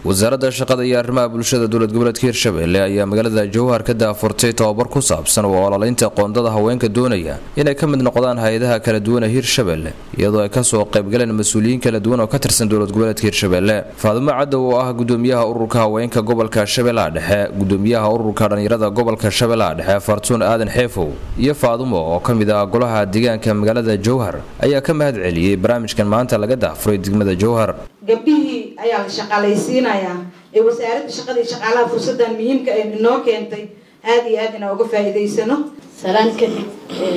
wasaaradda shaqada iyo arrimaha bulshada dowlad goboleedka hirshabelle ayaa magaalada jowhar ka daafurtay tobabar ku saabsan oo ololaynta qoondada haweenka doonaya inay ka mid noqdaan hay-adaha kala duwan ee hirshabelle iyadoo ay kasoo qaybgaleen mas-uuliyiin kala duwan oo ka tirsan dowlad goboleedka hirshabelle faadumo cadow oo ah gudoomiyaha ururka haweenka gobolka shabeellaha dhexe gudoomiyaha ururka dhallinyarada gobolka shabeellaha dhexe fartuun aadan xeefow iyo faadumo oo ka mid ah golaha deegaanka magaalada jowhar ayaa ka mahad celiyey barnaamijkan maanta laga daafuray degmada jowhar gabdhihii ayaa la shaqaalaysiinayaa ee wasaaradda shaqada iyo shaqaalaha fursadan muhiimka ay inoo keentay aada iyo aad inaan uga faa'iidaysano salaan kadib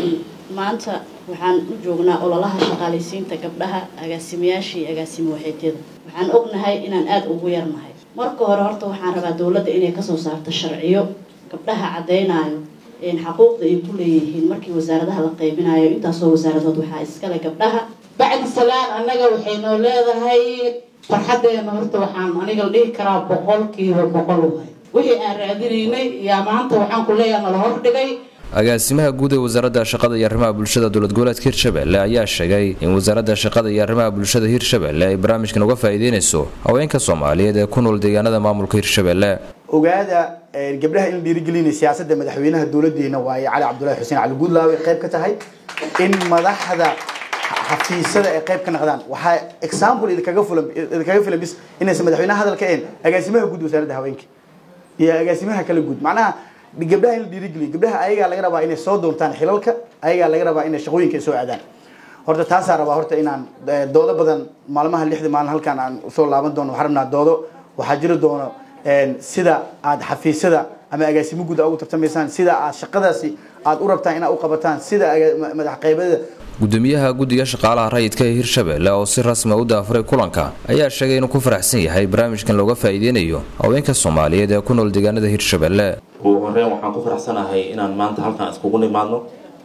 maanta waxaan u joognaa ololaha shaqaalaysiinta gabdhaha agaasimayaasha iyo agaasimo waxeedyada waxaan ognahay inaan aada ugu yarnahay marka hore horta waxaan rabaa dowladda inay kasoo saarto sharciyo gabdhaha caddaynayo xaquuqda ay ku leeyihiin markii wasaaradaha la qaybinayo intaasoo wasaaradood waxaa iskale gabdhaha bacdi salaan annaga waxaynoo leedahay farxadeena horta waxaan aniga la dhihi karaa boqolkiiba boqol wahay wixii aan raadinaynay yaa maanta waxaan ku leeyaha nala hordhigay agaasimaha guud ee wasaaradda shaqada iyo arrimaha bulshada dowlad goboleedka hirshabelle ayaa sheegay in wasaaradda shaqada iyo arrimaha bulshada hirshabelle ay barnaamijkan uga faa'iideynayso haweenka soomaaliyeed ee ku nool deegaanada maamulka hirshabelle ogaada gabdhaha in dhiirigelinay siyaasadda madaxweynaha dowladeena waaye cali cabdulahi xuseen cali guudlaawe qayb ka tahay in madaxda xafiisyada ay qayb ka noqdaan waxaa example idinkaga fulan idinkaga filan bis inaysan madaxweynaha hadalka een agaasimaha guud wasaaradda haweenka iyo agaasimaha kala guud macnaha gabdhaha in la dhiirigeliyo gabdhaha ayagaa laga rabaa inay soo doontaan xilalka ayagaa laga rabaa inay shaqooyinka ay soo aadaan horta taasaa rabaa horta inaan doodo badan maalmaha lixda maalin halkaan aan usoo laaban doono waxaan rabnaa doodo waxaa jiri doono sida aad xafiisyada ama agaasimo guud ugu tartamaysaan sida aad shaqadaasi aad u rabtaan inaad u qabataan sida madax qaybada gudoomiyaha guddiga shaqaalaha rayidka ee hirshabelle oo si rasmi u daafuray kulanka ayaa sheegay inuu ku faraxsan yahay barnaamijkan looga faa'iideynayo haweenka soomaaliyeed ee ku nool deegaanada hirshabelle ugu horeyn waxaan ku faraxsanahay inaan maanta halkaan iskugu nimaadno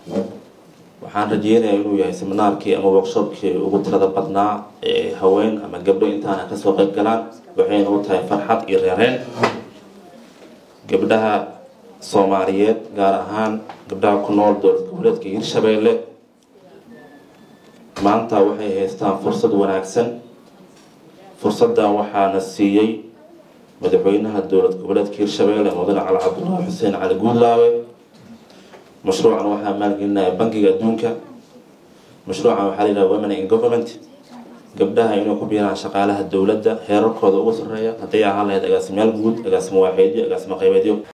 waxaan rajeynayaa inuu yahay seminaarkii ama workshopkii ugu tirada badnaa ee haween ama gabdho intaana kasoo qayb galaan waxayna u tahay farxad iyo reereen gabdhaha soomaaliyeed gaar ahaan gabdhaha ku nool dowlad goboleedka hirshabelle maanta waxay haystaan fursad wanaagsan fursaddan waxaana siiyey madaxweynaha dowlad goboleedka hirshabelle mudane cali cabdulaahi xuseen cali guudlaawe mashruucan waxaa maalgelinaya bankiga adduunka mashruucan waxaa layidhaha women in government gabdhaha inay ku biiraan shaqaalaha dowladda heerarkooda ugu sarreeya hadday ahaan lahayd agaasimayaal guud agaasimo waaxeedyo agaasimo qaybeedyo